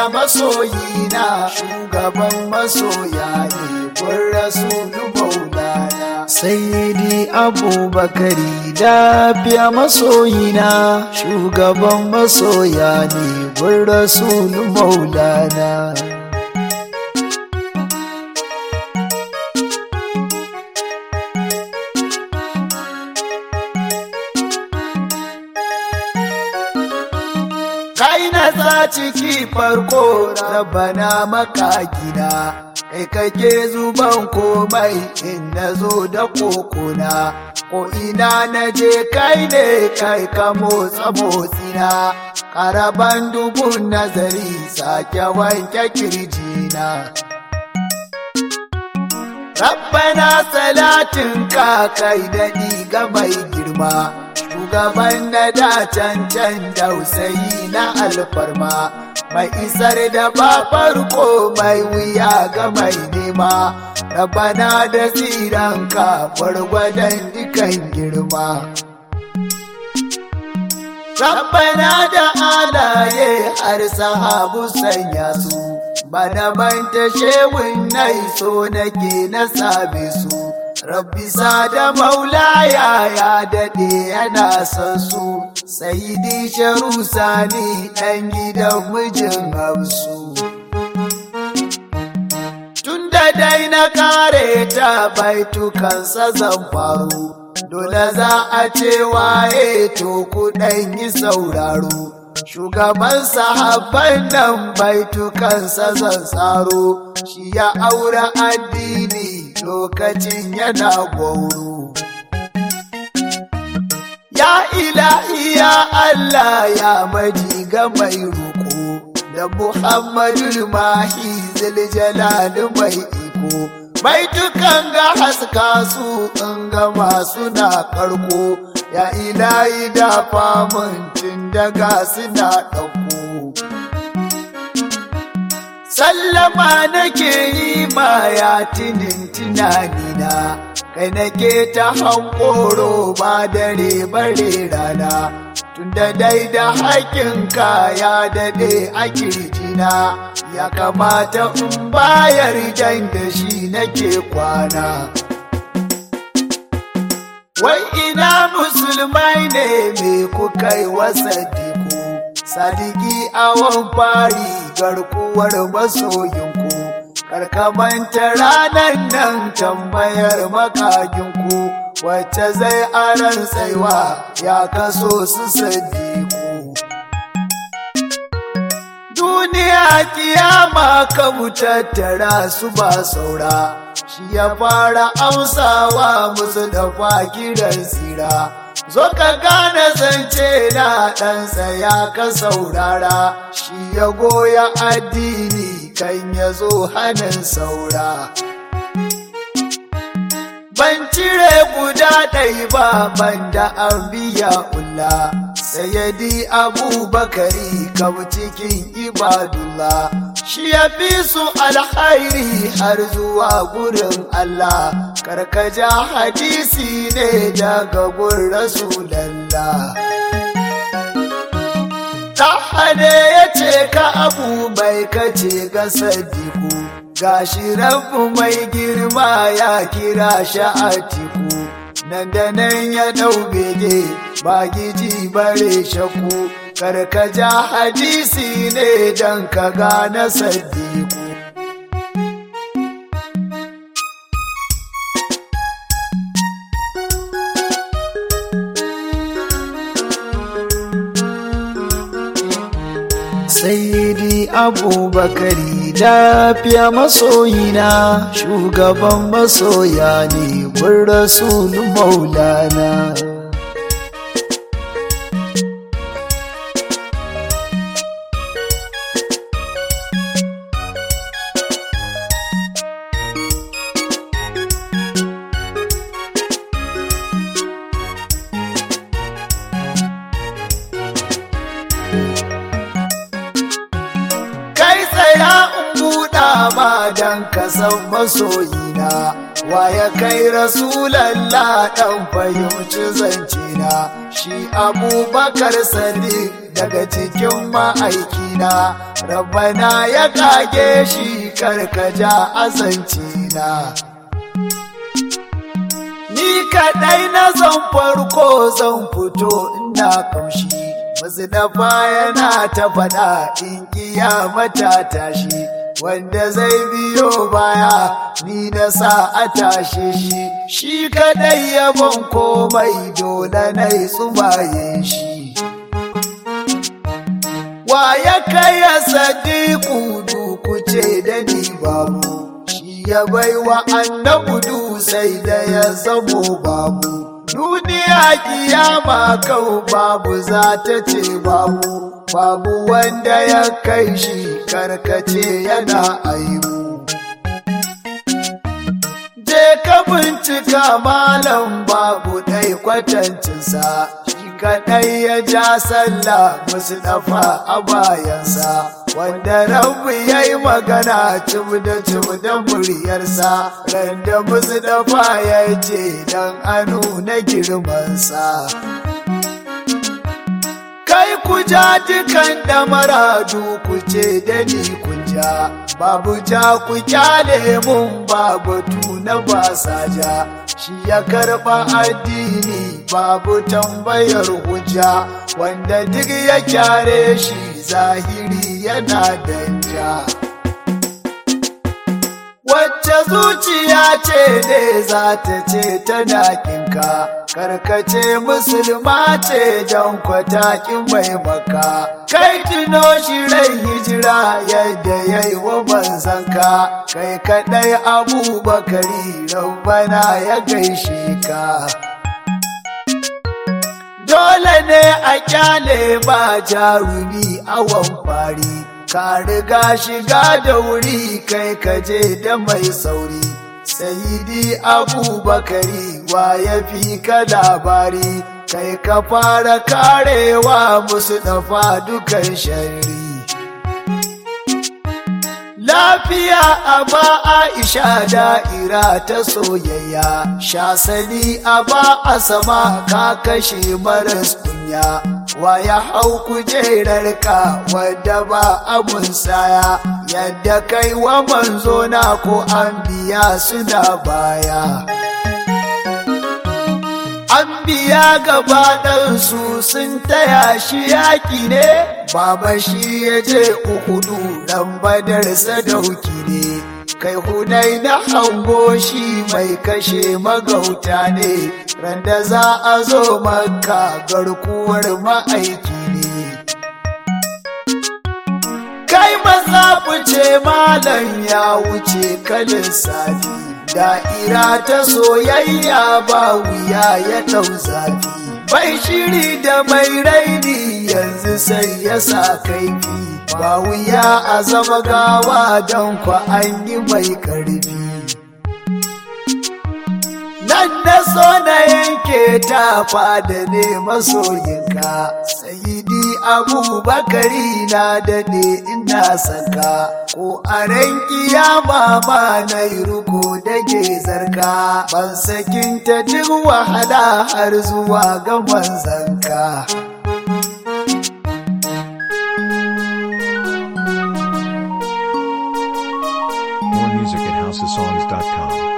masoyina shugaban masoya ne kun rasulu maulana sayyidi abubakari lafiya masoyina shugaban masoya ne kun rasulu maulana kai na sa ciki farko rabana maka gida kai kake zuban komai in na zo da kokona ko ina na je kai ne kai ka motsa motsina karaban dubun nazari sake wanke kirjina Rabbana salatin ka kai daɗi ga mai girma shugaban da da cancan dausayi na alfarma mai isar da ba farko mai wuya ga mai nema rabana da tsiranka gwargwadon dukan girma Rabbana da alaye har sahabu sanya su bana manta shewin nai so nake na sabe su Rabbi da maulaya ya daɗe yana son su, sayidi sharu sani ɗan gidan mijin hausu. Tun da dai na kare ta baitukansa zan faru, dole za a ce waye to kuɗan yi sauraro. Shugaban sahabban nan baitukansa zan tsaro, shi ya aure addini lokacin yana gwauro. Ya ilahi ya Allah ya maji ga mai roƙo, da Muhammadu Mahi ziljalali mai iko. Baitukan ga haska su in ga masu na karko, ya ilahi da famun daga suna ɗauko. Sallama nake yi ma ya tinin tunanina, kai nake ta hankoro ba dare bare rana, tunda dai da haƙinka ya daɗe a kirjina, ya kamata in bayar jan da shi nake kwana. Wai ina musulmai ne me kuka yi wasa diku, sadiki awon fari garkuwar masoyinku, karkamanta ranar nan tambayar makaginku, wacce zai aran tsaiwa ya kaso su sadiku. Duniya kiyama ka tattara su ba saura. shi ya fara amsawa musu da kiran tsira zo ka gane zance na ɗansa ya ka saurara shi ya goya addini kan ya zo hannun saura ban cire guda ɗai ba ban da an biya ulla sayadi abubakari kam cikin ibadullah shi ya fi su alhairi har zuwa gurin Allah karkaja hadisi ne daga gun rasulallah Tahane ya ce ka abu mai kace ga sadiku gashi rabu mai girma ya kira shi a tiku nan da nan ya ɗau bege ba giji bare shaku karkaja hadisi ne don ka gane sadiku Sayyidi Abubakari lafiya masoyina shugaban masoya ne gun rasulun maulana. Kai tsaya in buɗa ma don ka san masoyina, wa ya kai rasulallah ɗan fahimci zancina, shi abubakar sadiq daga cikin ma'aikina, rabbana ya kage shi karkaja azanci na ni kaɗai na zan farko zan fito ina kamshi masu dafa yana ta faɗa in kiyamata tashi wanda zai biyo baya ni na sa a tashe shi shi kaɗai yabon komai dole na yi tsumaye shi wa ya kai ya sadiku duku ce da ni babu shi ya baiwa annabudu sai da ya zamo babu duniya kiyama kau babu za ta ce babu babu wanda ya kai shi karkace yana aibu je ka bincika malam babu ɗai kwatancinsa shi kaɗai ya ja sallah musu dafa a bayansa wanda rabu ya yi magana cim da cim da muryarsa randa musu dafa ya ce dan anu na girmansa kai ku ja dukan damaradu ku ce da ni kun ja babu ja ku kyale mun babu tuna ba sa ja shi ya karba addini babu tambayar hujja wanda duk ya kyare shi zahiri yana danja wacce zuciya ce ne za ta ce tana kinka karkace musulma ce don kwatakin mai maka kai tuno shi rai hijira yadda ya yi wa manzanka kai kaɗai abubakari rabbana ya gaishe ka dole ne a kyale ba jarumi awon fari ka riga shiga da wuri kai kaje da mai sauri sayidi abubakari wa ya fi ka labari kai ka fara karewa musu dafa dukan shari lafiya a ba aisha da'ira ta soyayya shasali a ba a sama ka kashe maras kunya wa ya hau kujerarka wadda ba abun saya yadda kai wa manzo na ko an biya suna baya an biya gaba ɗansu sun taya shi yaƙi ne baba shi ya je uhudu ɗan badar sadauki ne kai hunai na hango shi mai kashe magauta ne randa za a zo maka garkuwar ma'aiki ne kai maza ce malam ya wuce kalin safi da'ira ta soyayya ba wuya ya ɗau zafi bai shiri da mai raini yanzu sai ya sa kaifi ba wuya a zama gawa don kwa an yi mai ƙarfi nan na so na yanke ta fada ne masoyinka sayidi abubakari na dade ina saka ko a ran kiyama ma na yi ruko da zarka ban sakinta duk wahala har zuwa ga manzanka More music at housesongs.com.